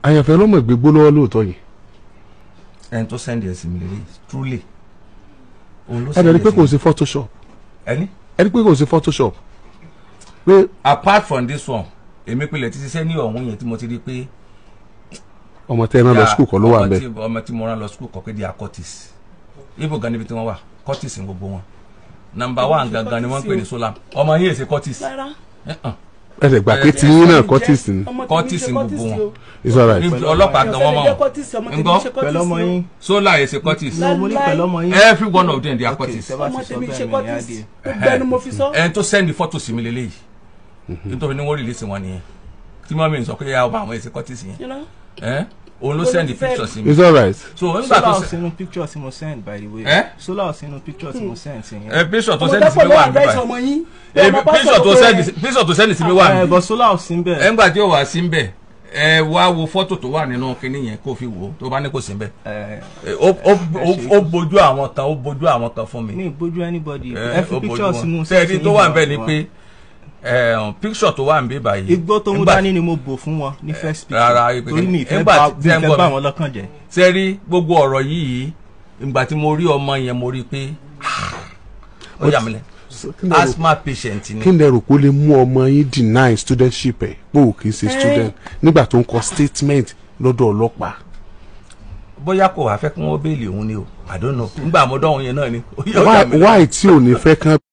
àyànfẹ́ lọ́mọ ìgbégbó lọ́wọ́ lóòótọ́ yìí ẹni tó sẹ́ndì ẹ̀ sí mi lélẹ̀ truly òun ló ẹ bẹ̀rẹ̀ pé ẹ̀ kò sí sí photoshop mi. ẹni ẹ rí pé kò sí photoshop pé apart from this one èmi pilẹ̀ ti ṣiṣẹ́ ní ọ̀hún yẹn tí mo ti rí pé ọmọ tẹ́ ẹ náà lọ skul kọ́ ló wà ọmọ bẹ́ẹ̀ tí- ọmọ tí mo rán lọ skul kọ́ pé di acortis ibo gan níbi tí wọ́n wà cortis ní gbogbo wọn number one gangan ni wọ́n ń pè ní solam ọmọ yín èsì cortis rárá Eh-eh. ẹ lè gbà pé tí yín náà Curtis ni ọmọ tèmi Curtis ṣe ń Curtis gbogbo ni wọn. o. it's alright Níbi ọlọ́pàá gan wọ́n mọ̀ Ìyànfẹ́ lè jẹ́ Curtis, ọmọ tèmi Ńgọ́? ṣe Curtis pẹ̀lú ọmọ ni o. yín sola èsì cortis Lá- mo ní Láí- pẹ̀lú ọmọ yín every one of them they are Okay, cortis tẹ́ bá ọmọ ti sọ tèmi bẹ́ẹ̀ ṣe mi ní Curtis adìẹ. gbogbo ẹnu mo fi sọ. ẹni tó sẹ́ndì fọ́tò sí mi lélẹ́yìí nítorí ní wọ́n rìlísì wọn nìyẹn tí mọ́mí ń sọ pé ya ọba àwọn èsì cortis yẹn You know? ẹ́ òun ló Ó ló sẹ́ndì ti fẹ́- picture sí mi it's alright so nígbà tó solar sẹ́ sínú picture tí mo send by the way Eh? solar sínú picture tí mo send sí ẹ yẹn. picture tó ọmọ sẹ́ndì sí tẹ́pọ̀ mi ló wà wà bẹ́ẹ̀ níbà sọmọ yín. ẹ Ọmọ pásítọ̀ picture tó pé- sẹ́ndì picture tó sẹ́ndì sí mi wà ẹ níbà bọ solar sí bẹ́ẹ̀. ẹgbà tí ó wà sí mbẹ ẹ wá wo fọ́tò tó wà nínú kinní yẹn kó fi wò ó tó bá ní kò sí mbẹ ẹ Ẹ, ó ó ó- ó bójú àwọn kan ó bójú àwọn kan fún mi mi bójú anybody Ẹ, ẹ fi ó picture bójú sínú wọn sẹ́ẹ̀dí tó wà nbẹ ni wọn. pé ẹ, picture tó wà nbẹ báyìí igbó tó mú nígbà- dání ni mo bò fún wọn ní first picture rárá, ipe- torí mi ìfẹ́ nígbà bá tí- mi tí ẹ ń ìfẹ́ gbọ́ bá mi. wọn lọ́kàn jẹ́. sẹ́ẹ̀rí gbogbo ọ̀rọ̀ yìí ìgbà tí mo rí ọmọ yẹn mo rí i pé ó yà mí lẹ kí lẹ rò- asthma patient ni kí lẹ rò kó lè mú ọmọ yín deny studentship ẹ pé ò kì í ṣe student nígbà tó ń kọ statement lọ́dọ̀ ọlọ́pàá bóyá kò wá fẹ́ kí wọ́n béèlì òun ni o I don't know nígbà mo dán òun yẹn náà ni ó yà ó yà why mí lẹ́nu. why tí ò ní fẹ́ kán